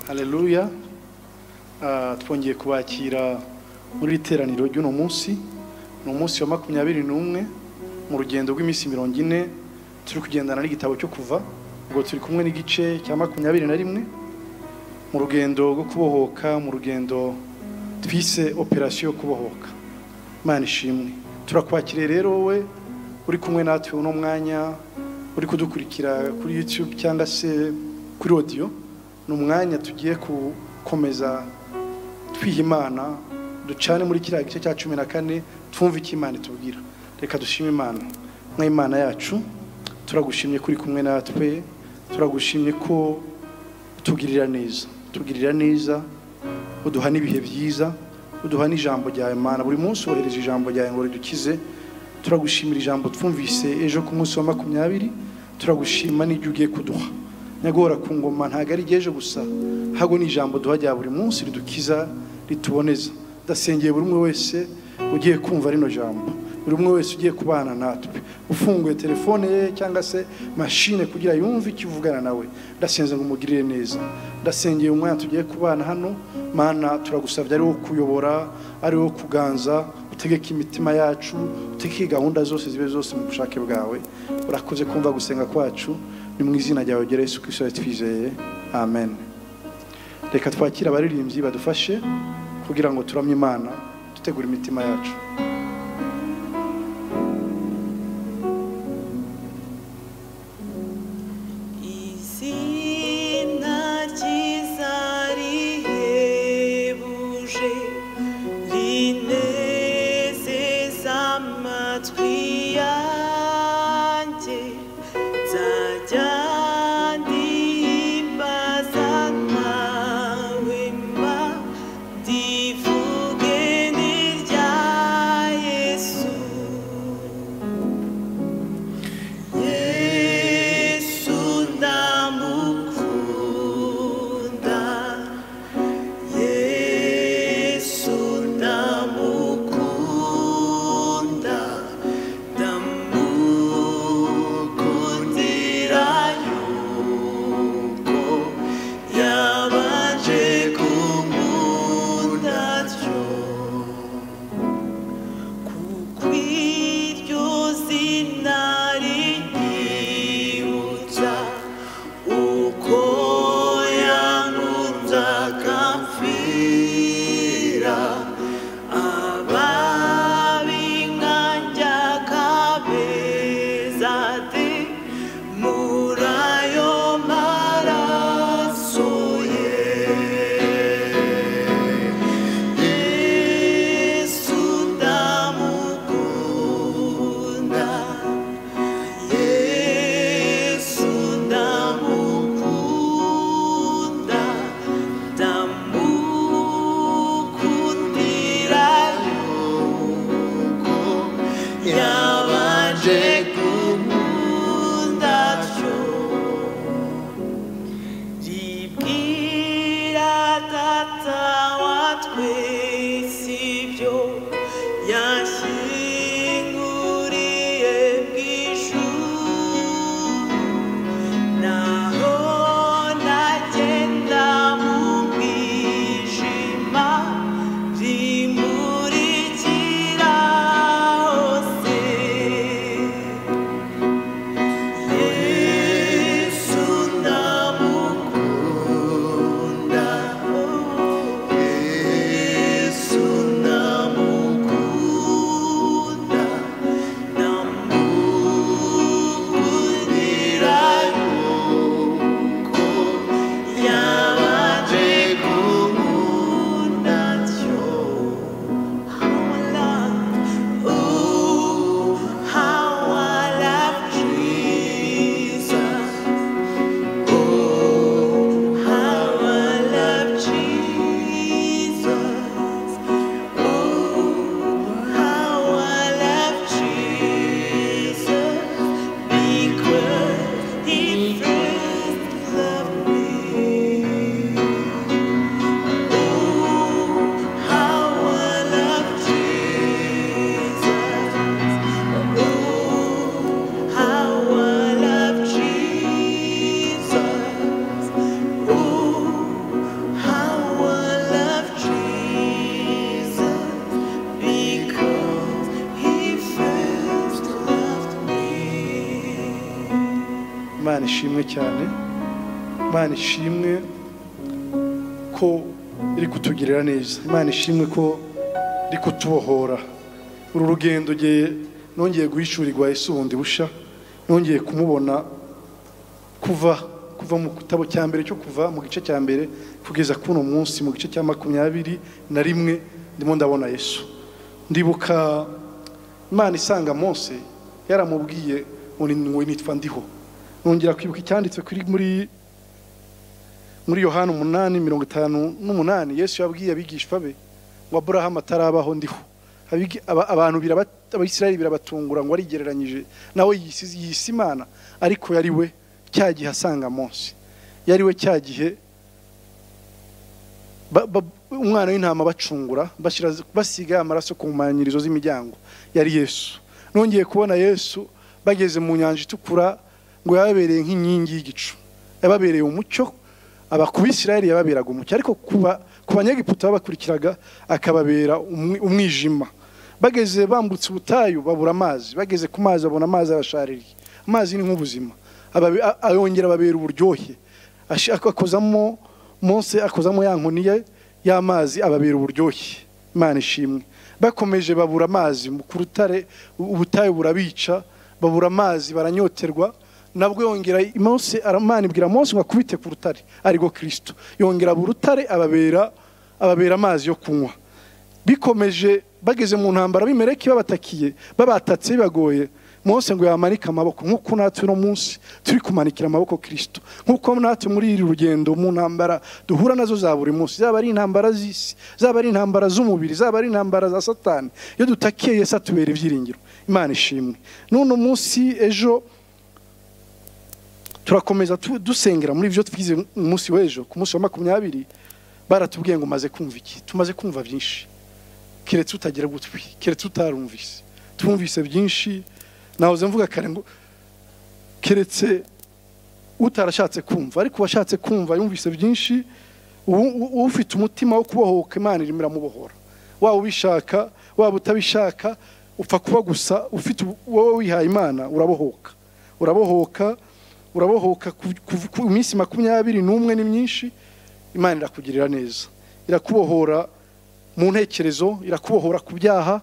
Haleluya Ah, twongeye kubakira muri iri teraniro ry'uno munsi ni umunsi wa makumyabiri n'umwe mu rugendo rw'iminsi mirongo ine turi kugendana n'igitabo cyo kuva ubwo turi kumwe n'igice cya makumyabiri na rimwe mu rugendo rwo kubohoka mu rugendo twise operasiyo yo kubohoka Imana ishimwe turakwakiriye rero wowe uri kumwe natwe uno mwanya uri kudukurikira kuri YouTube cyangwa se kuri audio ni umwanya tugiye gukomeza twiha Imana ducane muri kiriya gice cya cumi na kane twumve icyo Imana itubwira reka dushime Imana nka Imana yacu turagushimye kuri kumwe natwe turagushimye ko utugirira neza utugirira neza uduha n'ibihe byiza uduha n'ijambo ryawe mana buri munsi wohereje ijambo ryawe ngo ridukize turagushimira ijambo twumvise ejo ku munsi wa makumyabiri turagushima n'ibyo ugiye kuduha nyagora ku ngoma ntabwo ari iry'ejo gusa ahubwo ni ijambo duha rya buri munsi ridukiza rituboneza ndasengeye buri umwe wese ugiye kumva rino jambo buri umwe wese ugiye kubana natwe ufunguye telefone ye cyangwa se mashine kugira yumve icyo uvugana nawe ndasenze ngo umugirire neza ndasengeye umwana tugiye kubana hano mana turagusabye ari wo kuyobora ari wo kuganza utegeke imitima yacu utegeke gahunda zose zibe zose mu bushake bwawe urakoze kumva gusenga kwacu ni mu izina ryawe rya yesu kirisito twizeye amen reka twakire abaririmbyi badufashe kugira ngo turamye imana dutegure imitima yacu Izina ryiza rihebuje rinezeza amatwi yanjye nzajya ndihimbaza nawe mba ndivuge ni rya Yesu Yesu ndamukunda Yesu ndamukunda ndamukundira yuko yabanje kumunda atyo kukwiryo zina rinyibutsa uko yankunze akamfira ababi nkanjye akabeza de muri ayo maraso ye Yesu ndamukunda Yesu ndamukunda ndamukundira yuko yabanje kumunda atyo ribwira data wa twese ibyo yashyinguriye bw'ijuru naho nagenda mu mwijima rimurikira hose Yesu ndamukunda ishimwe cyane imana ishimwe ko iri kutugirira neza imana ishimwe ko iri kutubohora uru rugendo ngiye nongeye guhishurirwa Yesu bundi busha nongeye kumubona kuva kuva mu gitabo cya mbere cyo kuva mu gice cya mbere kugeza kuri uno munsi mu gice cya makumyabiri na rimwe ndimo ndabona Yesu ndibuka imana isanga mose yaramubwiye ngo ni- ngo nitwa ndiho nongera kwibuka icyanditswe kuri muri muri yohani umunani mirongo itanu n'umunani yesu yabwiye abigishwa be ngo aburahamu atarabaho ndiho Abigi- aba- abantu biraba- abisirayeli birabatungura ngo arigereranyije nawe yisize- yise imana ariko yari we cya gihe asanga munsi yari we cya gihe ba- ba- umwana w'intama bacungura bashira- basiga amaraso ku mpanyirizo z'imiryango yari yesu nongeye kubona yesu bageze mu nyanja itukura ngo yababereye nk'inkingi y'igicu yababereye umucyo aba ku bisirayeli yababeraga umucyo ariko kuba ku banyegiputa babakurikiraga akababera umwi- umwijima bageze bambutse ubutayu babura amazi bageze ku mazi babona amazi abashaririye amazi ni nk'ubuzima Ababe- a- ayongera ababera uburyohe Ashi- akozamo mose akozamo ya nkoni ye y'amazi ababera uburyohe imana ishimwe bakomeje babura amazi mu- ku rutare u- ubutayu burabica babura amazi baranyoterwa nabwo yongera mose aramana ibwira mose ngo akubite ku rutare ariko kirisito yongera abura urutare ababera ababera amazi yo kunywa bikomeje bageze mu ntambara bimereke babatakiye babatatse bibagoye mose ngo yamanike amaboko nk'uko natwe uno munsi turi kumanikira amaboko kirisito nk'uko natwe muri iri rugendo mu ntambara duhura nazo za buri munsi zaba ari intambara z'isi zaba ari intambara z'umubiri zaba ari intambara za satani iyo dutakiye yesu atubera ibyiringiro imana ishimwe n'uno munsi ejo turakomeza tu- dusengera muri ibyo twize mu munsi w'ejo ku munsi wa makumyabiri baratubwiye ngo umaze kumva iki tumaze kumva byinshi keretse utagira gutwi keretse utarumvise tumvise byinshi nahoze mvuga kare ngo keretse utarashatse kumva ariko uwashatse kumva yumvise byinshi u- u- ufite umutima wo kubohoka imana irimo iramubohora waba ubishaka waba utabishaka upfa kuba gusa ufite ubu- wowe wihaye imana urabohoka urabohoka urabohoka ku- ku- ku minsi makumyabiri n'umwe ni myinshi imana irakugirira neza irakubohora mu ntekerezo irakubohora ku byaha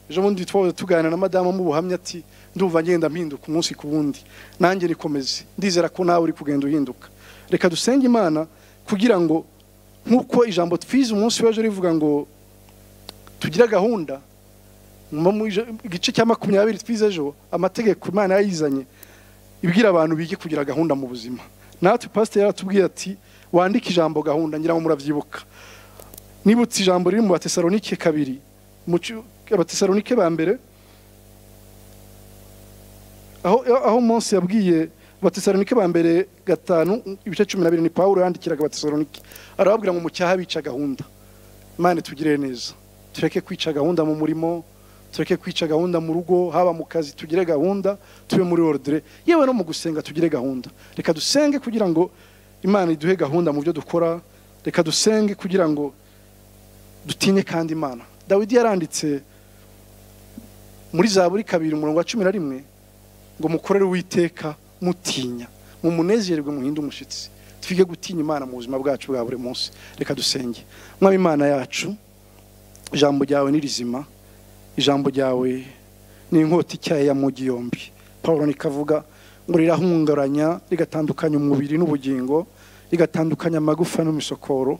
ejo bundi twahoze tuganira na madamu mu buhamya ati ndumva ngenda mpinduka umunsi ku wundi nanjye nikomeze ndizera ko nawe uri kugenda uhinduka reka dusenge imana kugira ngo nk'uko ijambo twize umunsi w'ejo rivuga ngo tugire gahunda mu mu ija- igice cya makumyabiri twize ejo amategeko imana yayizanye ibwira abantu bige kugira gahunda mu buzima natwe pasiteri yaratubwiye ati wandike ijambo gahunda ngira ngo murabyibuka nibutse ijambo riri mu batesalonike kabiri mu ci- abatesalonike ba mbere aho aho Mose yabwiye abatesalonike ba mbere gatanu ibice cumi na bibiri ni pawulo yandikiraga abatesalonike arababwira ngo mucyaha bica gahunda imana itugirire neza tureke kwica gahunda mu murimo tureke kwica gahunda mu rugo haba mu kazi tugire gahunda tube muri ordre yewe no mu gusenga tugire gahunda reka dusenge kugira ngo imana iduhe gahunda mu byo dukora reka dusenge kugira ngo dutinye kandi imana dawidi yaranditse muri zaburi kabiri umurongo wa cumi na rimwe ngo mukorere uwiteka mutinya mumunezererwe muhinde umushyitsi twige gutinya imana mu buzima bwacu bwa buri munsi reka dusenge mwaba imana yacu ijambo ryawe ni rizima ijambo ryawe ni inkota ityaye ya mugi yombi paul nikavuga ngo rirahunguranya rigatandukanya umubiri n'ubugingo rigatandukanya amagufa n'imisokoro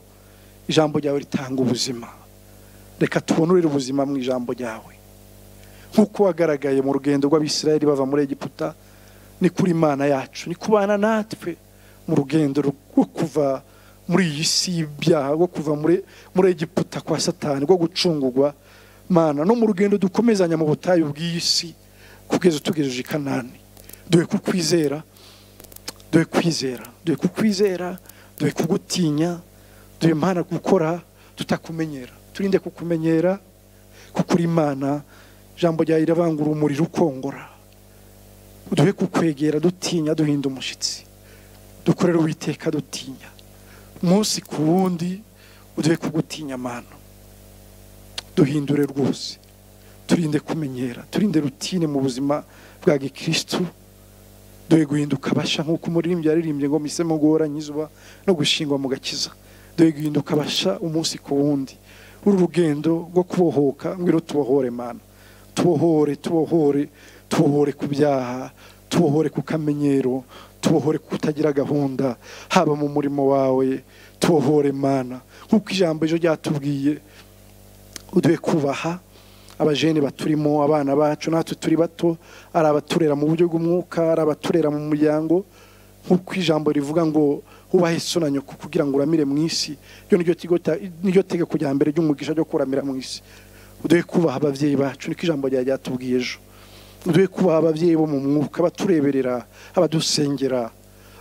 ijambo ryawe ritanga ubuzima reka tubonurire ubuzima mu ijambo ryawe nk'uko wagaragaye mu rugendo rw'abisirayeli bava muri egiputa ni kuri imana yacu ni kubana natwe mu rugendo rwo kuva muri iyi si y'ibyaha rwo kuva muri, muri egiputa kwa satani rwo gucungurwa mana no mu rugendo dukomezanya mu butayu bw'iyi si kugeza utugejeje i kanani duhe kukwizera duhe kwizera duhe kukwizera duhe kugutinya duhe imana gukora tutakumenyera turinde kukumenyera kuko uri imana ijambo ryawe riravangura umuriro ukongora duhe kukwegera dutinya duhinda umushyitsi dukorere uwiteka dutinya umunsi ku wundi uduhe kugutinya amano duhindure rwose turinde kumenyera turinde rutine mu buzima bwa gikirisitu dore guhinduka abasha nk'uko umuririmbyi yaririmbye ngo misemo ngoranye izuba no gushingwa mu gakiza dore guhinduka abasha umunsi ku wundi uru rugendo rwo kubohoka ngwino tubohore mana tubohore tubohore tubohore ku byaha tubohore ku kamenyero tubohore ku kutagira gahunda haba mu murimo wawe tubohore mana nk'uko ijambo ejo ryatubwiye uduhe kubaha abajene baturimo abana bacu natwe turi bato ari abaturera mu buryo bw'umwuka ari abaturera mu muryango nk'uko ijambo rivuga ngo wubahe so na nyoko kugira ngo uramire mu isi ryo niryo tigo ta- niryo tegeko rya mbere ry'umugisha ryo kuramira mu isi uduhe kubaha ababyeyi bacu niko ijambo rya ryatubwiye ejo uduhe kubaha ababyeyi bo mu mwuka abatureberera abadusengera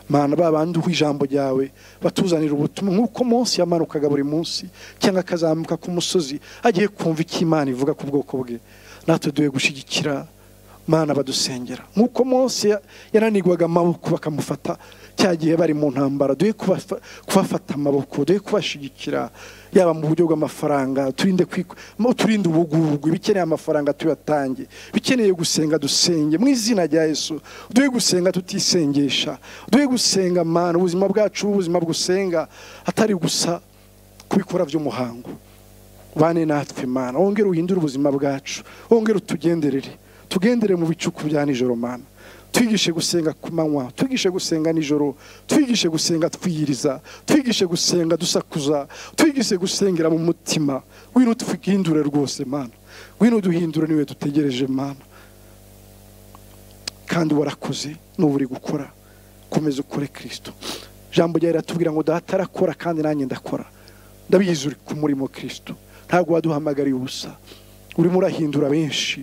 mana babandi uha ijambo ryawe batuzanira ubutumwa nk'uko munsi yamanukaga buri munsi cyangwa akazamuka ku musozi agiye kumva icyo imana ivuga ku bwoko bwe natwe duhe gushyigikira mana badusengera nk'uko munsi ya- yananigwaga amaboko bakamufata cya gihe bari mu ntambara duhe kubafa- kubafata amaboko duhe kubashyigikira yaba mu buryo bw'amafaranga turinde kwik- mu- turinde ubugurugwa ibikeneye amafaranga tuyatange bikeneye gusenga dusenge mu izina rya yesu duhe gusenga tutisengesha duhe gusenga mana ubuzima bwacu bube ubuzima bwusenga atari gusa kubikora by'umuhango bane natwe mana wongere uhindure ubuzima bwacu wongere utugenderere tugendere mu bicuku bya nijoro mana twigishe gusenga ku manywa twigishe gusenga nijoro twigishe gusenga twiyiriza twigishe gusenga dusakuza twigishe gusengera mu mutima wino tuhindure rwose mana wino duhindure niwe dutegereje mana kandi warakoze n'ubu uri gukora komeza ukore kirisito ijambo ryawe riratubwira ngo data arakora kandi nanjye ndakora ndabizi uri ku murimo kirisito ntabwo waduhamagariye ubusa urimo urahindura benshi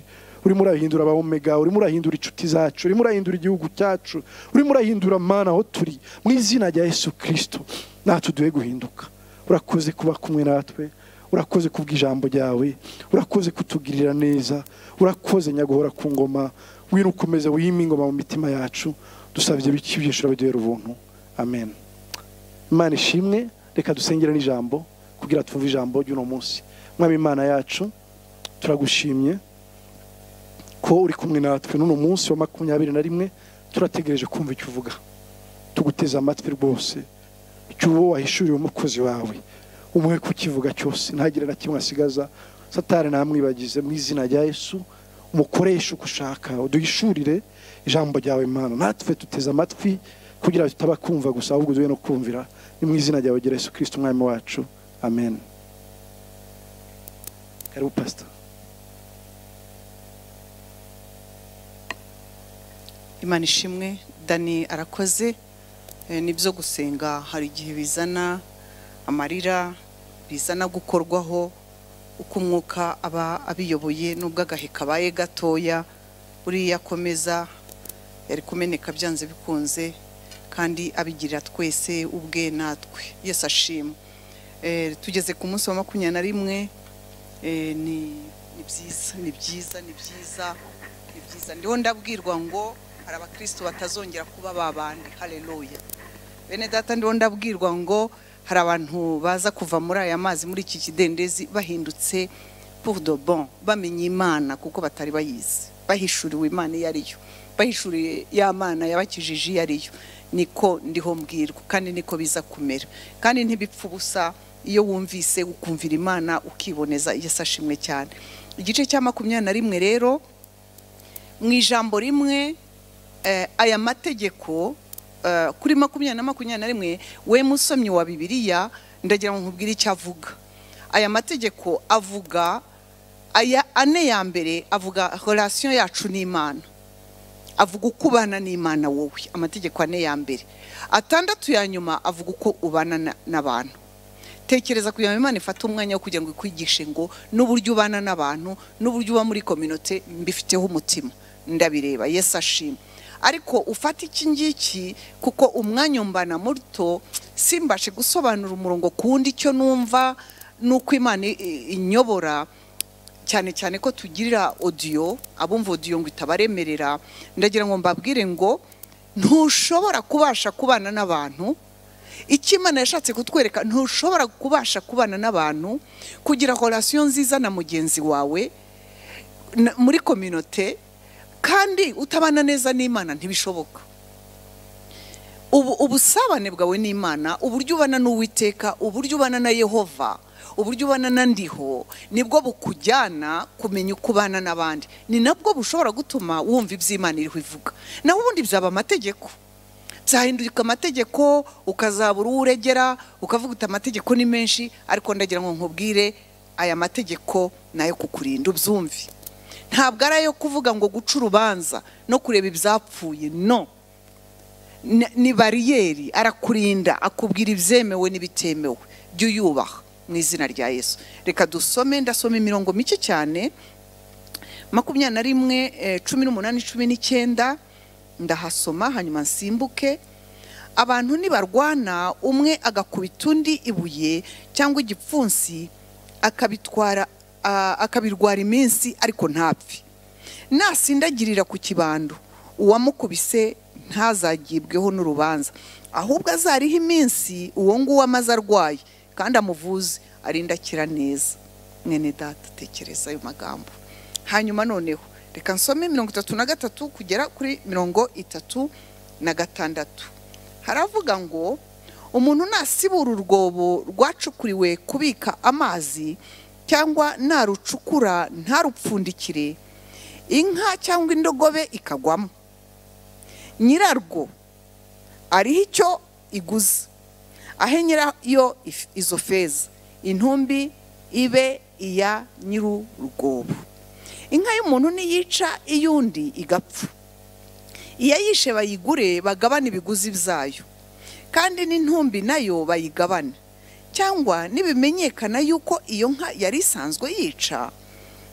urimo urahindura ba omega urimo urahindura inshuti zacu urimo urahindura igihugu cyacu urimo urahindura mana aho turi mu izina rya yesu kirisito natwe duhe guhinduka urakoze kuba kumwe natwe urakoze kubw'ijambo ryawe urakoze kutugirira neza urakoze nyaguhora ku ngoma wino ukomeze wime ingoma mu mitima yacu dusabye biki byinshi urabiduhera ubuntu amen imana ishimwe reka dusengere n'ijambo kugira twumve ijambo ry'uno munsi mwami imana yacu turagushimye ko uri kumwe natwe n'uno munsi wa makumyabiri na rimwe turategereje kumva icyo uvuga tuguteze amatwi rwose icyo uwo wahishuriye umukozi wawe umuhe kukivuga cyose ntagire na kimwe asigaza satari ntamwibagize mu izina rya yesu umukoreshe uko ushaka uduhishurire ijambo ryawe mana natwe tuteze amatwi kugira tutaba kumva gusa ahubwo duhe no kumvira ni mu izina ryawe gira yesu kirisiti umwami wacu amen karibu pasita imana ishimwe dani arakoze Eh, nibyo gusenga hari igihe bizana amarira bizana gukorwaho uko umwuka aba abiyoboye n'ubwo agahe kabaye gatoya uriya akomeza yari kumeneka byanze bikunze kandi abigirira twese ubwe natwe yesi ashima Eh, tugeze ku munsi wa makumyabiri na rimwe Eh, ni ni byiza ni byiza ni byiza ni byiza ndiho ndabwirwa ngo hari abakristo batazongera kuba babandi haleluya bene data ndiho ndabwirwa ngo hari abantu baza kuva muri aya mazi muri iki kidendezi bahindutse pour de bon bamenye imana kuko batari bayizi bahishuriwe imana iyo ariyo bahishuriye ya mana yabakijije iyo ariyo niko ndiho mbwirwa kandi niko biza kumera kandi ntibipfa ubusa iyo wumvise ukumvira imana ukiboneza iyo ashimwe cyane igice cya makumyabiri na rimwe rero mu ijambo rimwe eh, aya mategeko eh, kuri makumyabiri na makumyabiri na rimwe we musomyi wa bibiliya ndagira ngo nkubwire icyo avuga aya mategeko avuga aya ane ya mbere avuga relation yacu n'imana avuga uko ubana n'imana wowe amategeko ane ya mbere atandatu ya nyuma avuga uko ubana na- n'abantu tekereza kugira ngo imana ifate umwanya wo kugira ngo ikwigishe ngo n'uburyo ubana n'abantu n'uburyo uba muri kominote mbifiteho umutima ndabireba yesu ashima ariko ufata iki ngiki kuko umwanya umbana muto simbashe gusobanura umurongo ku wundi icyo numva n'uko imana i- i- inyobora cyane cyane ko tugirira odiyo abumva odiyo ngo itabaremerera ndagira ngo mbabwire ngo ntushobora kubasha kubana n'abantu icyo imana yashatse kutwereka ntushobora kubasha kubana n'abantu kugira relation nziza na mugenzi wawe na- muri kominote kandi utabana neza n'imana ntibishoboka ubu ubusabane bwawe n'imana uburyo ubana n'uwiteka uburyo ubana na yehova uburyo ubana na ndiho nibwo bukujyana kumenya uko ubana n'abandi ni nabwo bushobora gutuma wumva iby'imana iriho ivuga naho ubundi byaba amategeko byahindurika amategeko ukazabura uwo uregera ukavuga uti amategeko ni menshi ariko ndagira ngo nkubwire aya mategeko ni ayo kukurinda ubyumve ntabwo ari ayo kuvuga ngo guca urubanza no kureba ibyapfuye no ni- ni bariyeri arakurinda akubwira ibyemewe n'ibitemewe jya uyubaha mu izina rya yesu reka dusome ndasoma imirongo mike cyane makumyabiri na rimwe eh, cumi n'umunani cumi n'icyenda ndahasoma hanyuma nsimbuke abantu nibarwana umwe agakubita undi ibuye cyangwa igipfunsi akabitwara ah, akabirwara iminsi ariko ntapfe nasindagirira ku kibando uwamukubise ntazagibweho n'urubanza ahubwo azariho iminsi uwo nguwo amaze arwaye kandi amuvuze arinde akira neza mwene data tekereza ayo magambo hanyuma noneho reka nsome mirongo itatu na gatatu kugera kuri mirongo itatu na gatandatu haravuga ngo umuntu nasibura urwobo rwacukuriwe kubika amazi cyangwa narucukura ntarupfundikire inka cyangwa indogobe ikagwamo nyirarwo ariho icyo iguze ahe nyirayo if- izo feza intumbi ibe iya nyir'urwobo inka y'umuntu niyica iy'undi igapfa iyo yishe bayigure bagabane ibiguzi byayo kandi n'intumbi nayo bayigabane cyangwa nibimenyekana yuko iyo nka yari isanzwe yica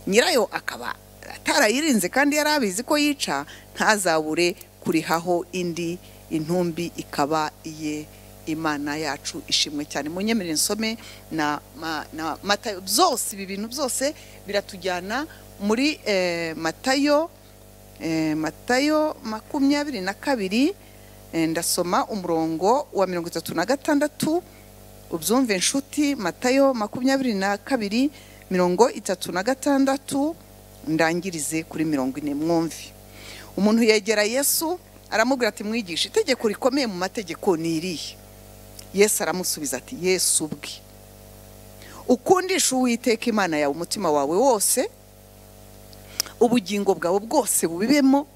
nyirayo akaba atarayirinze kandi yari abizi ko yica ntazabure kurihaho indi intumbi ikaba iye imana yacu ishimwe cyane munyemerere nsome na, ma- na matayo byose ibi bintu byose biratujyana muri eh, matayo eh, matayo makumyabiri na kabiri eh, ndasoma umurongo wa mirongo itatu na gatandatu ubyumve inshuti matayo makumyabiri na kabiri mirongo itatu na gatandatu ndangirize kuri mirongo ine mwumve umuntu yegera yesu aramubwira ati mwigisha itegeko rikomeye mu mategeko ni irihe yesu aramusubiza ati yesu ubwe ukundisha uwiteka imana yawe umutima wawe wose ubugingo bwawe bwose bubibemo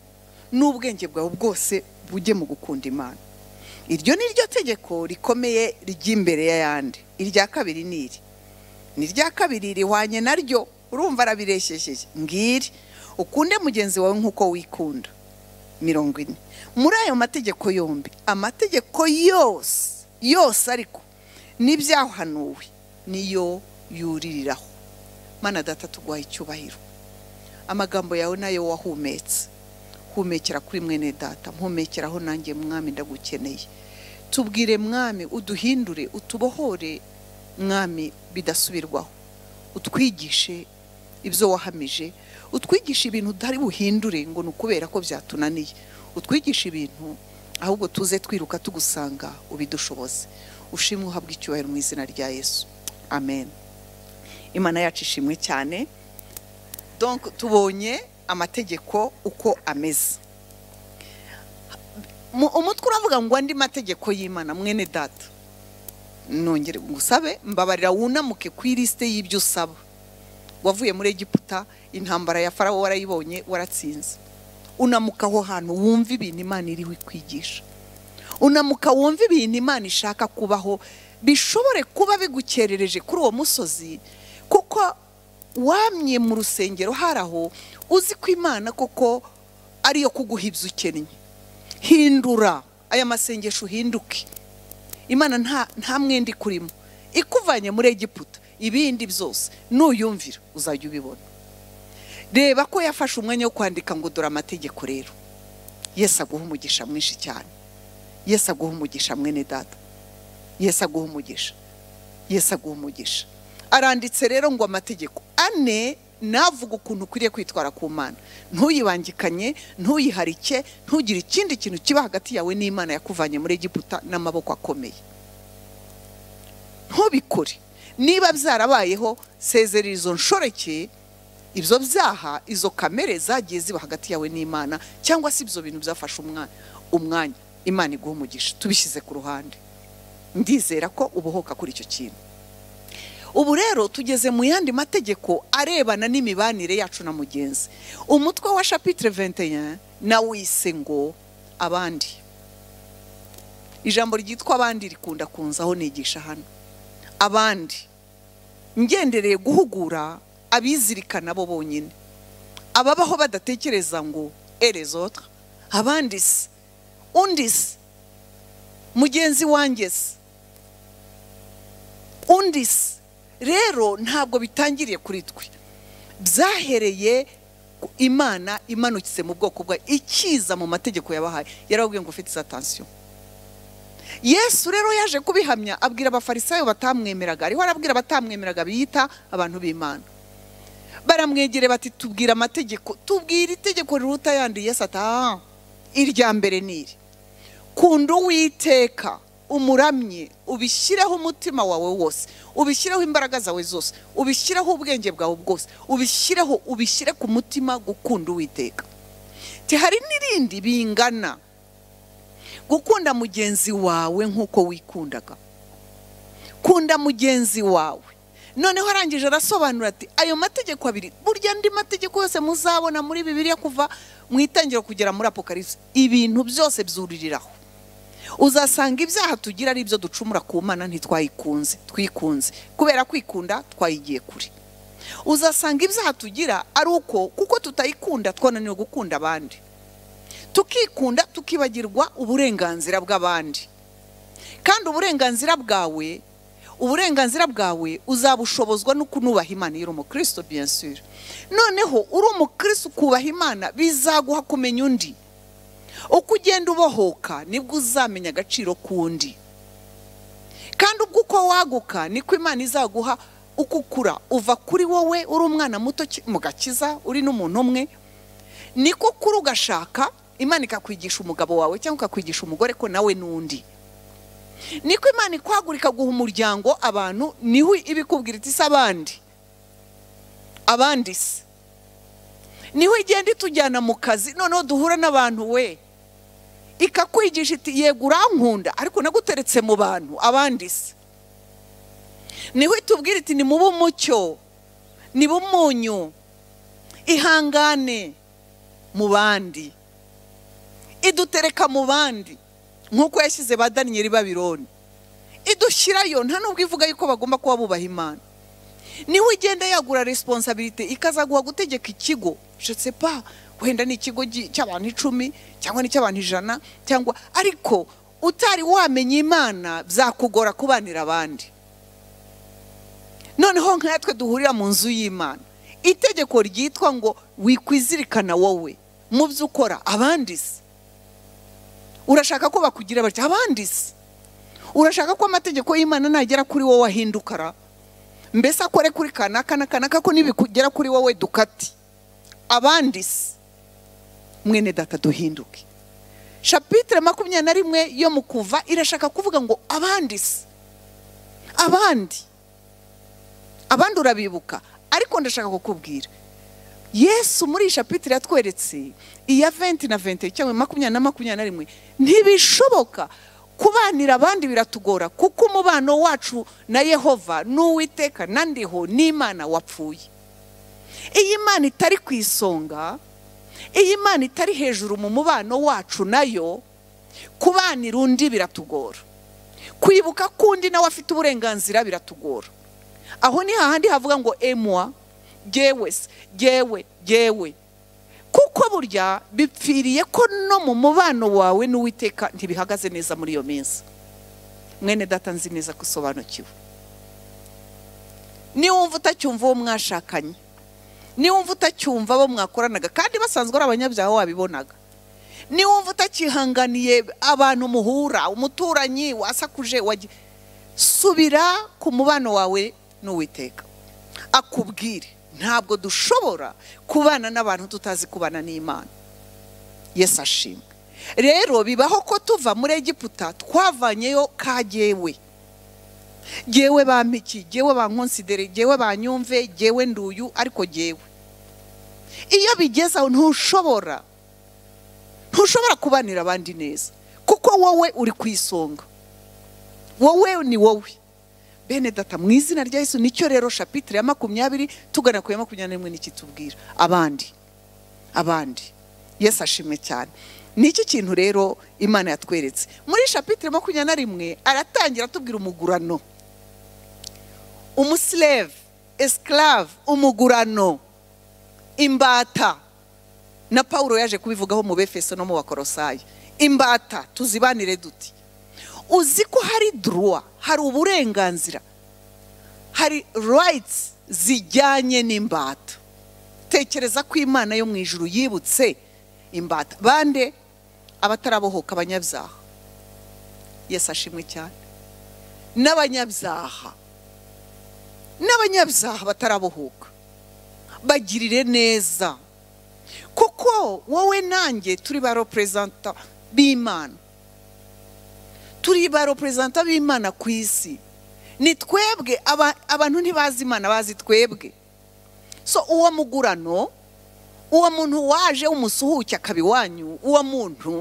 n'ubwenge bwawe bwose bujye mu gukunda imana iryo ni ryo tegeko rikomeye ry'imbere y'ayandi irya kabiri ni iri ni irya kabiri rihwanye naryo urumva arabireshejeje ngiri ukunde mugenzi wawe nk'uko wikunda mirongo ine muri ayo mategeko yombi amategeko yose yose ariko n'ibyahanuwe niyo yuririraho mana data tuguha icyubahiro amagambo yawe nayo wahumetse humekera kuri mwene data mpumekeraho nanjye mwami ndagukeneye tubwire mwami uduhindure utubohore mwami bidasubirwaho utwigishe ibyo wahamije utwigishe ibintu utari buhindure ngo ni ukubera ko byatunaniye utwigishe ibintu ahubwo tuze twiruka tugusanga ubidushoboze ushimwe uhabwe icyubahiro mu izina rya yesu amen imana yacu ishimwe cyane donc tubonye amategeko uko ameze Mu- umutwe uravuga ngo andi mategeko y'imana mwene data nongere ngusabe mbabarira wunamuke ku ilisite y'ibyo usaba wavuye muri egiputa intambara ya farawo warayibonye waratsinze unamuka aho hantu wumva ibintu imana iriho ikwigisha unamuka wumva ibintu imana ishaka kubaho bishobore kuba bigukerereje kuri uwo musozi kuko wamye mu rusengero hari aho uzi ko imana koko ariyo kuguha ibyo ukennye hindura aya masengesho uhinduke imana nta nta mwenda ikurimo ikuvanye muri egiputa ibindi byose nuyumvira uzajya ubibona reba ko yafashe umwanya wo kwandika ngo dore amategeko rero yesu aguha umugisha mwinshi cyane yesu aguha umugisha mwene data yesu aguha umugisha yesu aguha umugisha aranditse rero ngo amategeko ane navuga ukuntu ukwiriye kwitwara ku mana ntuyibangikanye ntuyiharike ntugire ikindi kintu kiba hagati yawe n'imana yakuvanye muri egiputa n'amaboko akomeye ntubikore niba byarabayeho sezerera izo nshoreke ibyo byaha izo kamere zagiye ziba hagati yawe n'imana cyangwa se ibyo bintu byafashe umwa- umwanya imana iguha umugisha tubishyize ku ruhande ndizera ko ubohoka kuri icyo kintu ubu rero tugeze mu yandi mategeko arebana n'imibanire yacu na mugenzi umutwe wa shapitire ventenya nawise ngo abandi ijambo ryitwa abandi rikunda kunzaho nigisha hano abandi ngendereye guhugura abizirikana bo bonyine ababaho badatekereza ngo erezotra abandi se undi se mugenzi wanjye se undi se rero ntabwo bitangiriye kuri twe byahereye ku imana imanukitse mu bwoko bwayo ikiza mu mategeko yabahaye yarababwiye ngo ufite izatansiyo yesu rero yaje kubihamya abwira abafarisayo batamwemeraga ariho arabwira abatamwemeraga biyita abantu b'imana baramwegere bati tubwire amategeko tubwire itegeko riruta ayandi yesu ati aha irya mbere ni iri kunda uwiteka umuramye ubishyireho umutima wawe wose ubishyireho imbaraga zawe zose ubishyireho ubwenge bwawe bwose ubishyireho ubishyire ku mutima gukunda uwiteka Ti hari n'irindi bingana gukunda mugenzi wawe nk'uko wikundaga kunda mugenzi wawe noneho arangije arasobanura ati ayo mategeko abiri burya andi mategeko yose muzabona muri bibiliya kuva mu itangiriro kugera muri apokarisi ibintu byose byuririraho uzasanga ibyaha tugira ari ibyo ducumura ku mana ntitwayikunze twikunze kubera kwikunda twayigiye kure uzasanga ibyaha tugira ari uko kuko tutayikunda twananiwe gukunda abandi tukikunda tukibagirwa uburenganzira bw'abandi kandi uburenganzira bwawe uburenganzira bwawe uzabushobozwa no kunubaha imana iyo uri umukristo biyasire noneho uri umukristo ukubaha imana bizaguha kumenya undi uko ugenda ubohoka nibwo uzamenya agaciro k'undi kandi ubwo uko waguka niko imana izaguha uko ukura uva kuri wowe uri umwana muto ki- mu gakiza uri n'umuntu umwe niko ukura ugashaka imana ikakwigisha umugabo wawe cyangwa ikakwigisha umugore ko nawe n'undi niko imana ikwagurika guha umuryango abantu niho ibikubwira iti se abandi abandi se niho igenda itujyana mu kazi noneho duhura n'abantu we ikakwigisha iti yego urankunda ariko naguteretse mu bantu abandi se niho itubwira iti ni mube umucyo ni umunyu ihangane mu bandi idutereka mu bandi nk'uko yashyize ba daniyeli babironi idushyirayo nta n'ubwo ivuga yuko bagomba kuba bubaha imana niho ugenda yagura resiponsabirite ikazaguha gutegeka ikigo pa wenda ni ikigo gi- cy'abantu icumi cyangwa ni icy'abantu ijana cyangwa ariko utari wamenya imana byakugora kubanira abandi noneho nkatwe duhurira mu nzu y'imana itegeko ryitwa ngo wikwizirikana wowe mu byo ukora abandi se urashaka ko bakugira batya abandi se urashaka ko amategeko y'imana nagera kuri wowe ahinduka ra mbese akore kuri kanaka na kanaka ko nibikugera kuri wowe dukati abandi se mwene data duhinduke shapitire makumyabiri na rimwe yo mu kuva irashaka kuvuga ngo abandi se abandi abandi urabibuka ariko ndashaka kukubwira yesu muri iyi shapitire yatweretse iya venti na venti cyangwa makumyabiri na makumyabiri na rimwe ntibishoboka kubanira abandi biratugora kuko umubano wacu na yehova n'uwiteka na ndiho n'imana wapfuye iyi mana itari ku isonga iyi mana itari hejuru mu mubano wacu nayo kubanira undi biratugora kwibuka ko undi nawe afite uburenganzira biratugora aho ni hahandi havuga ngo emwa gewe se gewe gewe kuko burya bipfiriye ko no mu mubano wawe n'uwiteka ntibihagaze neza muri iyo minsi mwene data nzi neza ko usobanukiwe niwumva utacyumva uwo mwashakanye niwumva utacyumva abo mwakoranaga kandi basanzwe ari abanyabyaha wabibonaga niwumva utakihanganiye abantu muhura umuturanyi wasakuje wagi- subira ku mubano wawe n'uwiteka akubwire ntabwo dushobora kubana n'abantu tutazi kubana n'imana yesu ashimwe rero bibaho ko tuva muri egiputa twavanyeyo ka jyewe jyewe bampiki jyewe bankonsidere jyewe banyumve jyewe nduyu ariko jyewe iyo bigeze aho ntushobora ntushobora kubanira abandi neza kuko wowe uri ku isonga wowe ni wowe bene data mu izina rya yesu nicyo rero shapitire ya makumyabiri tugana ku ya makumyabiri n'imwe n'ikitubwira abandi abandi yesu ashimwe cyane ni iki kintu rero imana yatweretse muri shapitire makumyabiri na rimwe aratangira atubwira umugurano umusileve esikaravu umugurano imbata na paul yaje kubivugaho mu befeso no mu bakorosayi imbata tuzibanire duti uzi ko hari duruwa hari uburenganzira hari rayitsi zijyanye n'imbata tekereza ko imana yo mu ijuru yibutse imbata bande abatarabohoka abanyabyaha yesu ashimwe cyane n'abanyabyaha n'abanyabyaha batarabohoka bagirire neza kuko wowe nanjye turi ba roperezanta b'imana turi ba roperezanta b'imana ku isi ni twebwe aba- abantu ntibazi imana bazi twebwe so uwo mugurano uwo muntu waje w'umusuhuke akaba iwanyu uwo muntu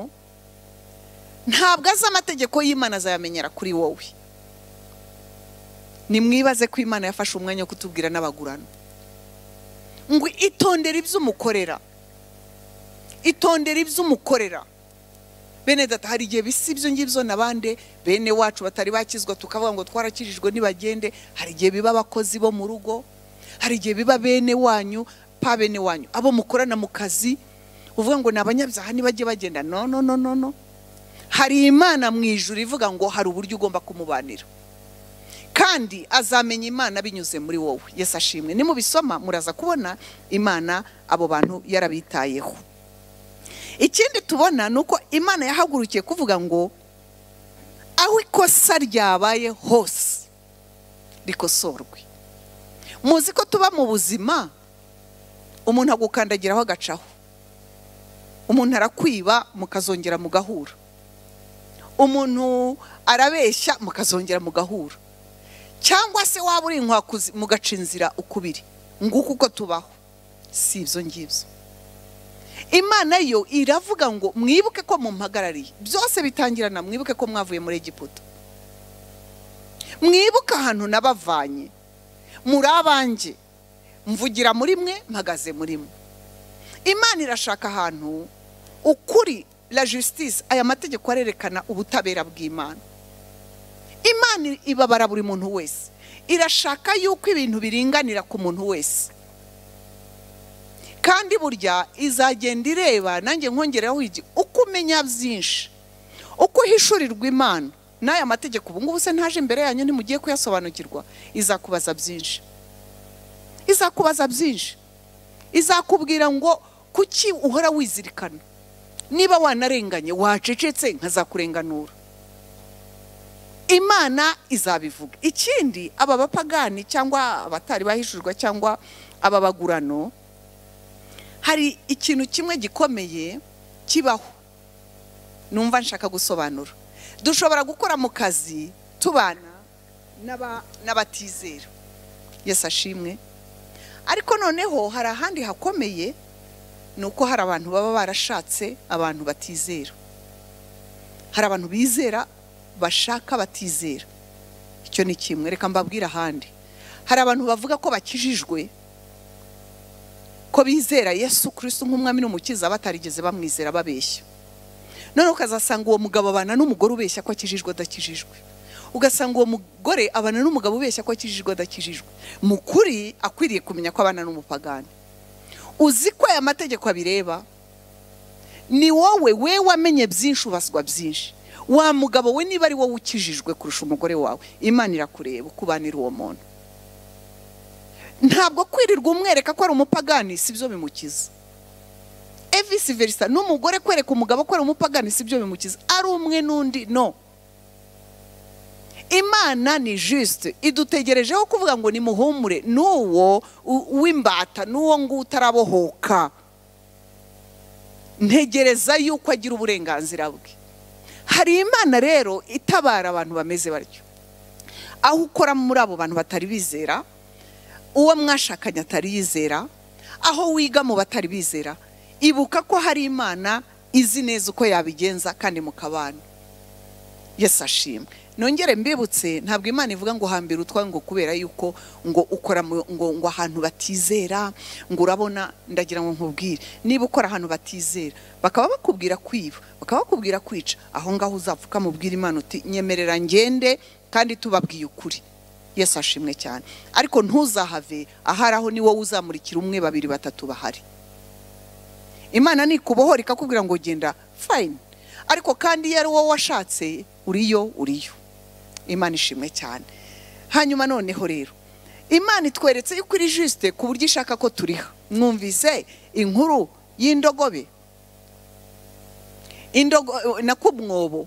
ntabwo azi amategeko y'imana azayamenyera kuri wowe nimwibaze ko imana yafashe umwanya wo kutubwira n'abagurano ngo itondere ibyo umukorera itondera ibyo umukorera bene data hari igihe bisa ibyo ngibyo na bande bene wacu batari bakizwa tukavuga ngo twarakijijwe ntibagende hari igihe biba abakozi bo mu rugo hari igihe biba bene wanyu pa bene wanyu abo mukorana mu kazi uvuga ngo ni abanyabyaha ntibajye bagenda no no no no no hari imana mu ijuru ivuga ngo hari uburyo ugomba kumubanira kandi azamenya imana binyuze muri wowe yesu ashimwe nimubisoma muraza kubona imana abo bantu yarabitayeho ikindi tubona ni uko imana yahagurukiye kuvuga ngo aho ikosa ryabaye hose rikosorwe muzi ko tuba mu buzima umuntu agukandagiraho agacaho umuntu arakwiba mukazongera mugahura umuntu arabeshya mukazongera mugahura cyangwa se waba uri inkwakuzi mugaca inzira ukubiri nguko uko tubaho si ibyo ngibyo imana yo iravuga ngo mwibuke ko mumpagarariye byose bitangirana mwibuke ko mwavuye muri egiputa mwibuke ahantu nabavanye muri abanjye mvugira muri mwe mpagaze muri mwe imana irashaka ahantu ukuri la justice aya mategeko arerekana ubutabera bw'imana imana ibabara buri muntu wese irashaka yuko ibintu biringanira ku muntu wese kandi burya izagenda ireba nanjye nkongeraho igi uko umenya byinshi uko uhishurirwa imana n'aya mategeko ubu ngubu se ntaje imbere yanyu ntimugiye kuyasobanukirwa izakubaza byinshi izakubaza byinshi izakubwira ngo kuki uhora wizirikana niba wanarenganye wacecetse nkazakurenganura imana izabivuga ikindi aba bapagani cyangwa abatari bahishurwa cyangwa aba bagurano hari ikintu kimwe gikomeye kibaho numva nshaka gusobanura dushobora gukora mu kazi tubana n'aba- n'abatizera yesu ashimwe ariko noneho hari ahandi hakomeye ni uko hari abantu baba barashatse abantu batizera hari abantu bizera bashaka batizera icyo ni kimwe reka mbabwire ahandi hari abantu bavuga ko bakijijwe ko bizera yesu kirisito nk'umwami n'umukiza batarigeze bamwizera babeshya noneho ukazasanga uwo mugabo abana n'umugore ubeshya ko akijijwe adakijijwe ugasanga uwo mugore abana n'umugabo ubeshya ko akijijwe adakijijwe mu kuri akwiriye kumenya ko abana n'umupagani uzi ko aya mategeko abireba ni wowe we wamenye byinshi ubaswa byinshi wa mugabo we niba ari wowe ukijijwe kurusha umugore wawe imana irakureba ukubanira uwo muntu ntabwo kwirirwa umwereka ko ari umupagani si byo bimukiza evisi verisa n'umugore kwereka umugabo ko ari umupagani si byo bimukiza ari umwe n'undi no imana ni jisite idutegerejeho kuvuga ngo nimuhumure n'uwo u- w'imbata n'uwo ngo utarabohoka ntegereza yuko agira uburenganzira bwe hari imana rero itabara abantu bameze batyo aho ukora muri abo bantu batari bizera uwo mwashakanye atari yizera aho wiga mu batari bizera ibuka ko hari imana izi neza uko yabigenza kandi mukabana yesu ashimwe nongere mbibutse ntabwo imana ivuga ngo hambira utwawe ngo kubera yuko ngo ukora mu- ngo ngo ahantu batizera ngo urabona ndagira ngo nkubwire niba ukora ahantu batizera bakaba bakubwira kwiba bakaba bakubwira kwica aho ngaho uzapfuka mubwira imana uti nyemerera ngende kandi tubabwiye ukuri yesu ashimwe cyane ariko ntuzahave ahari aho ni wowe uzamurikira umwe babiri batatu bahari imana nikubohora ikakubwira ngo genda fayini ariko kandi iyo ari wowe washatse uriyo uriyo imana ishimwe cyane hanyuma noneho rero imana itweretse yuko iri jisite ku buryo ishaka ko turiha mwumvise inkuru y'indogobe indogo na ku mwobo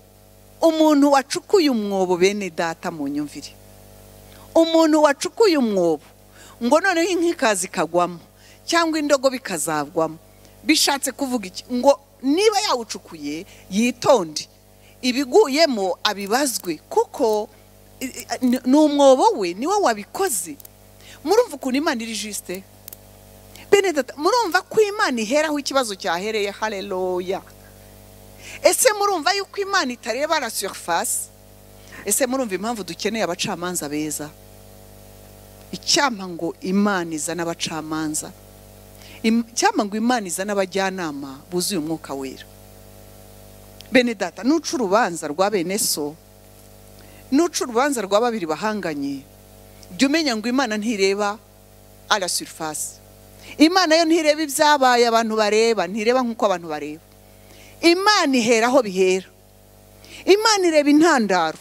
umuntu wacukuye umwobo bene data mu nyumvire umuntu wacukuye umwobo ngo noneho inkikazi ikagwamo cyangwa indogobe ikazavwamo bishatse kuvuga iki ngo niba yawucukuye yitonde ibiguyemo abibazwe kuko i- i- ni ni umwobo we niwe wabikoze murumva ukuntu imana iri jisite benedata murumva ko imana iheraho ikibazo cyahereye hareroya ese murumva yuko imana itareba la surface ese murumva impamvu dukeneye abacamanza beza icyampa ngo imana izane abacamanza Im- icyampa ngo imana izane abajyanama buzuye umwuka wera bene data nuca urubanza rwa bene so nuca urubanza rwa babiri bahanganye jya umenya ngo imana ntireba ara surifasi imana yo ntireba ibyabaye abantu bareba ntireba nk'uko abantu bareba imana ihera aho bihera imana ireba intandaro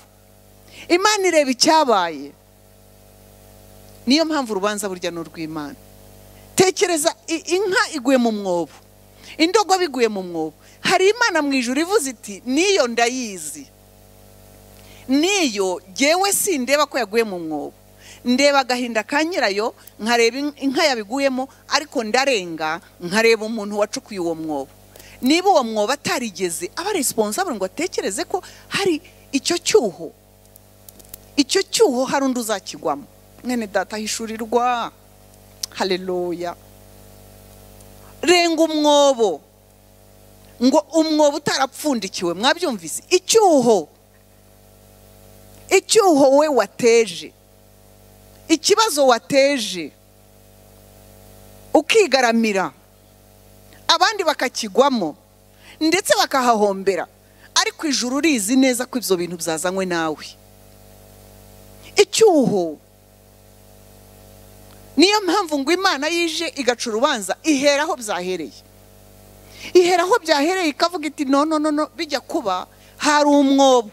imana ireba icyabaye niyo mpamvu urubanza burya ni urw'imana tekereza i- inka iguye mu mwobo indogobe iguye mu mwobo hari imana mu ijuru ivuze iti niyo ndayizi niyo gewe sindeba ko yaguye mu mwobo ndeba agahinda ka nyirayo nkareba in- inka yabiguyemo ariko ndarenga nkareba umuntu wacukuye uwo mwobo niba uwo mwobo atarigeze aba responsable ngo atekereze ko hari icyo cyuho icyo cyuho hari undi uzakigwamo mwene data ahishurirwa hareruya renga umwobo ngo umwobo utarapfundikiwe mwabyumvise icyuho icyuho we wateje ikibazo wateje ukigaramira abandi bakakigwamo ndetse bakahahombera ariko ijuru urizi neza ko ibyo bintu byazanywe nawe icyuho niyo mpamvu ngo imana yije igaca urubanza ihera aho byahereye ihera aho byahereye ikavuga iti no no no no bijya kuba hari umwobo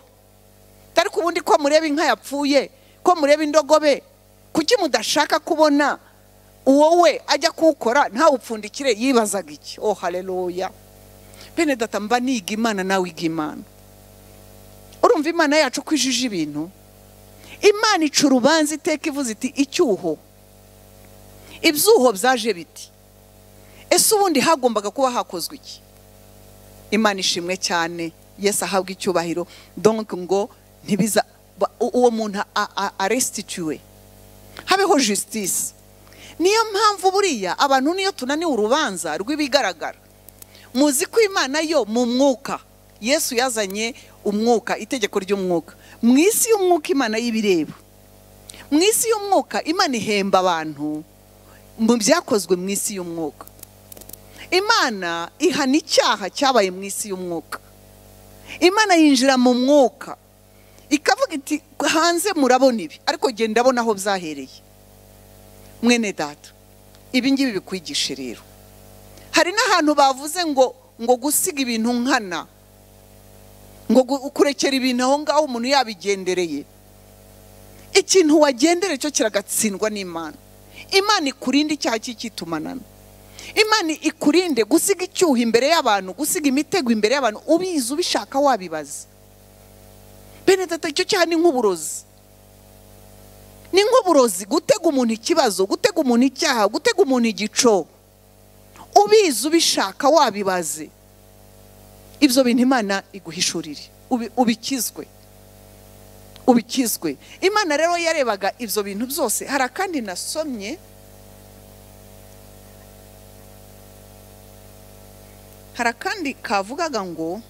dore ko ubundi ko mureba inka yapfuye ko mureba indogobe kuki mudashaka kubona uwo we ajya kuwukora ntawupfundikire yibazaga iki oh hareruya bene data mba niga imana nawe iga imana urumva imana yacu ko ijije ibintu imana ica urubanza iteka ivuze iti icyuho ibyuho byaje biti ese ubundi hagombaga kuba hakozwe iki imana ishimwe cyane yesu ahabwa icyubahiro donc ngo ntibiza ba- u- uwo muntu aresitituwe habeho justice niyo mpamvu buriya abantu niyo tunaniwe urubanza rw'ibigaragara muzi ko imana yo mu mwuka yesu yazanye umwuka itegeko ry'umwuka mu isi y'umwuka imana y'ibireba mu isi y'umwuka imana ihemba abantu mu byakozwe mu isi y'umwuka imana ihana icyaha cyabaye mu isi y'umwuka imana yinjira mu mwuka ikavuga iti hanze murabona ibi ariko genda abona aho byahereye mwene data ibi ngibi bikwigishe rero hari n'ahantu bavuze ngo ngo gusiga ibintu nkana ngo gu- kurekera ibintu aho ngaho umuntu yabigendereye ikintu wagendera cyo kiragatsindwa n'imana imana ikurinde icyaha cy'icyitumanaho imana ikurinde gusiga icyuho imbere y'abantu gusiga imitego imbere y'abantu ubizi ubishaka wabibaza bene data icyo cyaha ni nk'uburozi ni nk'uburozi gutega umuntu ikibazo gutega umuntu icyaha gutega umuntu igico ubizi ubishaka wabibaze ibyo bintu imana iguhishurire ubi- ubikizwe ubikizwe imana rero yarebaga ibyo bintu byose hari akandi nasomye hari akandi kavugaga ngo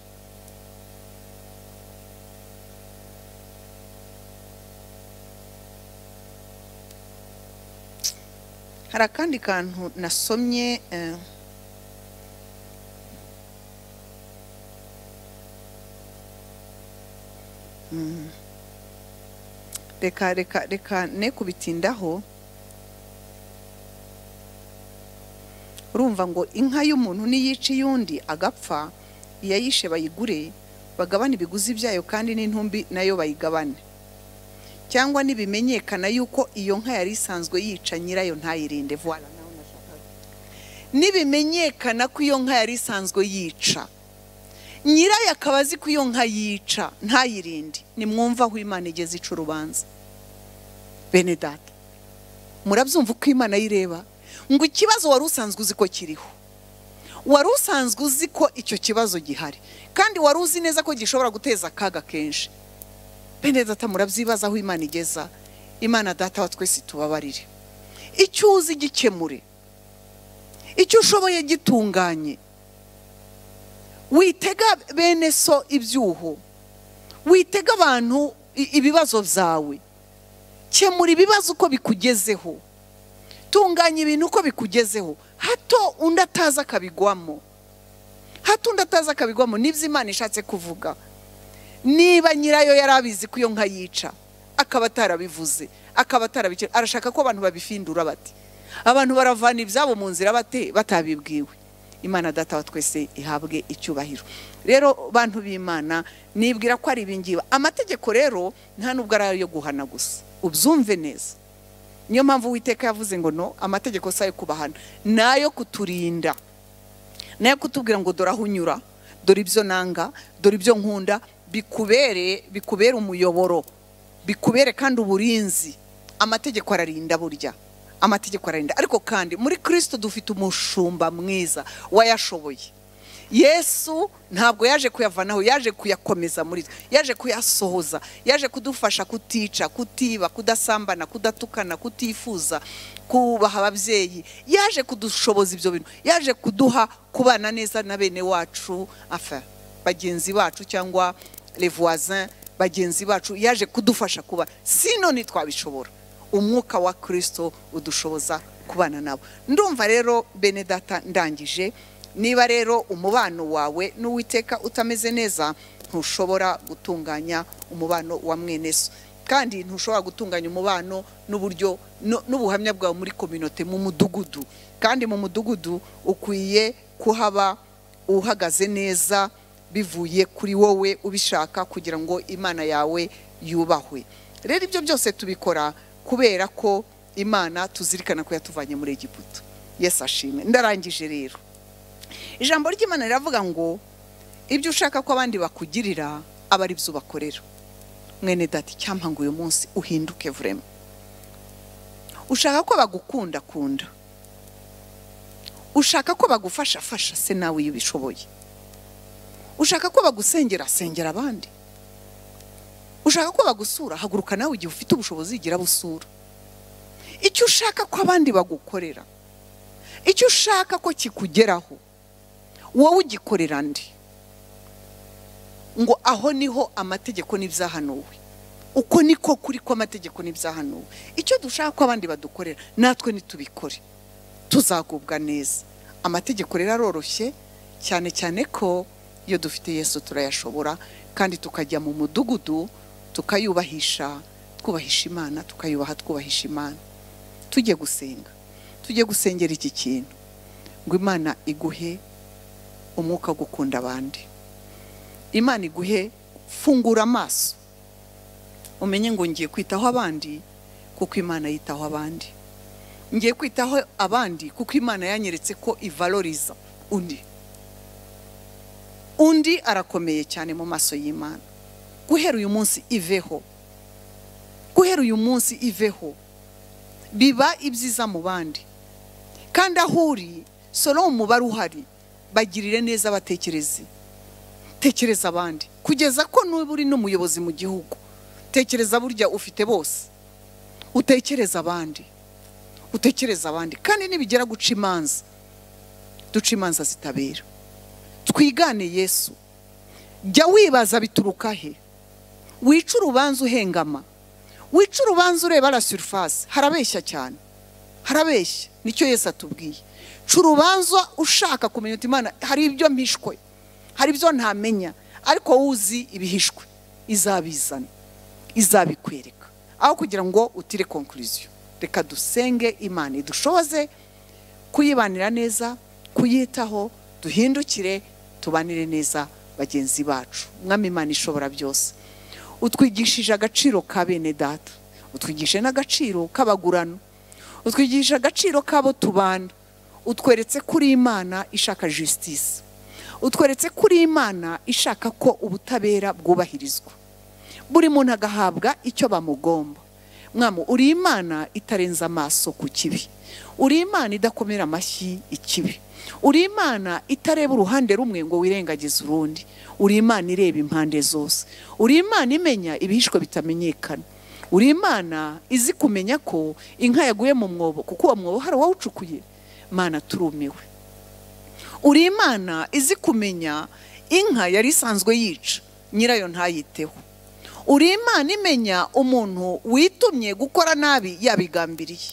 hari akandi kantu nasomye eh, mm. reka reka reka ne kubitindaho urumva ngo inka y'umuntu niyica iy'undi agapfa iyayishe bayigure bagabane ibiguzi byayo kandi n'intumbi nayo bayigabane cyangwa ntibimenyekana yuko iyo nka yari isanzwe yica nyirayo ntayirinde vuba nibimenyekana ko iyo nka yari isanzwe yica nyirayo akaba azi ko iyo nka yica ntayirinde nimwumva aho imana igeze ica urubanza bene data murabyumva uko imana ayireba ngo ikibazo wari usanzwe uzi ko kiriho wari usanzwe uzi ko icyo kibazo gihari kandi wari uzi neza ko gishobora guteza akaga kenshi bene data murabyibaza aho imana igeza imana data wa twese tubabarire icyo uzi gikemure icyo ushoboye gitunganye witega bene so ibyuho witega abantu i- ibibazo byawe kemura ibibazo uko bikugezeho tunganya ibintu uko bikugezeho hato undi ataza akabigwamo hato undi ataza akabigwamo nibyo imana ishatse kuvuga niba nyirayo yari abizi ko iyo nka yica akaba atarabivuze akaba atarabikira arashaka ko abantu babifindura bati abantu baravana ibyabo mu nzira bate batabibwiwe imana data wa twese ihabwe icyubahiro rero bantu b'imana nibwira ko ari ibingiba amategeko rero nta nubwo ari ayo guhana gusa ubyumve neza niyo mpamvu uwiteka yavuze ngo no amategeko si ayo kubahana ni ayo kuturinda nayo kutubwira ngo dore aho unyura dore ibyo nanga dore ibyo nkunda bikubere bikubere umuyoboro bikubere kandi uburinzi amategeko ararinda burya amategeko ararinda ariko kandi muri kirisito dufite umushumba mwiza wayashoboye yesu ntabwo yaje kuyavanaho yaje kuyakomeza muri twe yaje kuyasohoza yaje kudufasha kutica kutiba kudasambana kudatukana kutifuza kubaha ababyeyi yaje kudushoboza ibyo bintu yaje kuduha kubana neza na bene wacu afa bagenzi bacu cyangwa levoisin bagenzi bacu yaje kudufasha kuba sino ntitwabishobora umwuka wa kirisito udushoboza kubana nabo ndumva rero bene data ndangije niba rero umubano wawe n'uwiteka utameze neza ntushobora gutunganya umubano wa mwene so kandi ntushobora gutunganya umubano n'uburyo nu- n'ubuhamya bwawe muri kominote mu mudugudu kandi mu mudugudu ukwiye kuhaba uhagaze neza bivuye kuri wowe ubishaka kugira ngo imana yawe yubahwe rero ibyo byose tubikora kubera ko imana tuzirikana ko yatuvanye muri egiputa yesu ashimwe ndarangije rero ijambo ry'imana riravuga ngo ibyo ushaka ko abandi bakugirira aba ari byo ubakorera mwene dati cyampa ngo uyu munsi uhinduke vurema ushaka ko bagukunda kunda ushaka ko bagufasha fasha se nawe iyo ubishoboye ushaka ko bagusengera sengera abandi ushaka ko bagusura haguruka nawe igihe ufite ubushobozi yigira busura icyo ushaka ko abandi bagukorera icyo ushaka ko kikugeraho wowe ugikorera ndi ngo aho niho amategeko n'ibyahanuwe uko niko kuri ko amategeko n'ibyahanuwe icyo dushaka ko abandi badukorera natwe nitubikore tuzagubwa neza amategeko rero aroroshye cyane cyane ko iyo dufite yesu turayashobora kandi tukajya mu mudugudu tukayubahisha twubahisha imana tukayubaha twubahisha imana tujye gusenga tujye gusengera iki kintu ngo imana iguhe umwuka wo gukunda abandi imana iguhe fungura amaso umenye ngo ngiye kwitaho abandi kuko imana yitaho abandi ngiye kwitaho abandi kuko imana yanyeretse ko ivaloriza undi undi arakomeye cyane mu maso y'imana guhera uyu munsi iveho guhera uyu munsi iveho biba ibyiza mu bandi kandi aho uri solo umubare uhari bagirire neza abatekerezi tekereza abandi kugeza ko n'uba uri n'umuyobozi mu gihugu tekereza burya ufite bose utekereza abandi utekereza abandi kandi nibigera guca imanza duca imanza zitabera twigane yesu jya wibaza bituruka he wica urubanza uhengama wica urubanza ureba la surface harabeshya cyane harabeshya nicyo Yesu atubwiye ca urubanza ushaka kumenya uti imana hari ibyo mpishwe hari ibyo ntamenya ariko wowe uzi ibihishwe izabizana izabikwereka aho kugira ngo utire konkuriziyo reka dusenge imana idushoboze kuyibanira neza kuyitaho duhindukire tubanire neza bagenzi bacu mwami imana ishobora byose utwigishije agaciro ka bene data utwigishije n'agaciro k'abagurano utwigishije agaciro k'abo tubana utweretse kuri imana ishaka jisitisi utweretse kuri imana ishaka ko ubutabera bwubahirizwa buri muntu agahabwa icyo bamugomba mwamu uri imana itarenze amaso ku kibi uri imana idakomera amashyi ikibi uri imana itareba uruhande rumwe ngo wirengagize urundi uri imana ireba impande zose uri imana imenya ibihishwe bitamenyekana uri imana izi kumenya ko inka yaguye mu mwobo kuko uwo mwobo hari uwawucukuye mana turumiwe uri imana izi kumenya inka yari isanzwe yica nyirayo ntayiteho uri imana imenya umuntu witumye gukora nabi yabigambiriye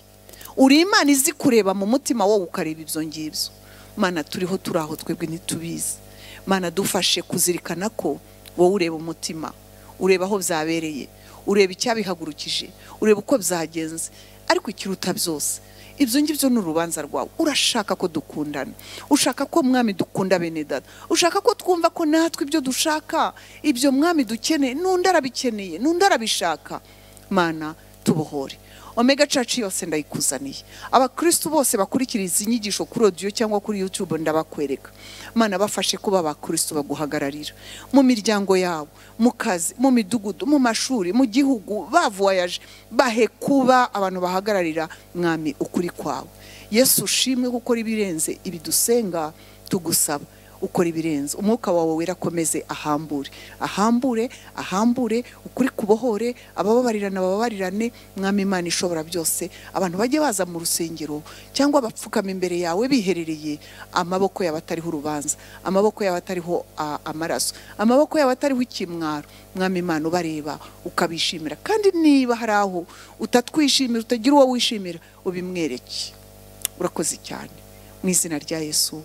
uri imana izi kureba mu mutima wowe ukareba ibyo ngibyo mana turiho turi aho twebwe ntitubizi mana dufashe kuzirikana ko wowe ureba umutima ureba aho byabereye ureba icyabihagurukije ureba uko byagenze ariko ikiruta byose ibyo ngibyo ni urubanza rwawe urashaka ko dukundana ushaka ko mwami dukunda bene data ushaka ko twumva ko natwe ibyo dushaka ibyo mwami dukeneye n'undi arabikeneye n'undi arabishaka mana tubohore omega church yose ndayikuzaniye abakristu bose bakurikira izi nyigisho kuri audio cyangwa kuri youtube ndabakwereka mana bafashe kuba abakristu baguhagararira mu miryango yabo mu kazi mu midugudu mu mashuri mu gihugu bavuwayaje bahe kuba abantu bahagararira mwami ukuri kwawe yesu ushimwe gukora ibirenze ibidusenga tugusaba ukora ibirenze umwuka wawe wera akomeze ahambure ahambure ahambure ukuri kubohore abababarirana abababarirane mwami imana ishobora byose abantu bajye baza mu rusengero cyangwa bapfukama imbere yawe biherereye amaboko y'abatariho urubanza amaboko y'abatariho a- amaraso amaboko y'abatariho ikimwaro mwami imana ubareba ukabishimira kandi niba hari aho utatwishimira utagira uwo wishimira ubimwereke urakoze cyane mu izina rya yesu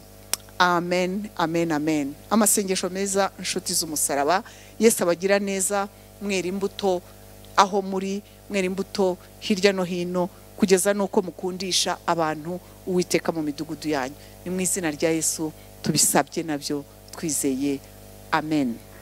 amen amen amen amasengesho meza inshuti z'umusaraba yesu abagira neza mwera imbuto aho muri mwera imbuto hirya no hino kugeza n'uko mukundisha abantu uwiteka mu midugudu yanyu ni mu izina rya yesu tubisabye nabyo twizeye amen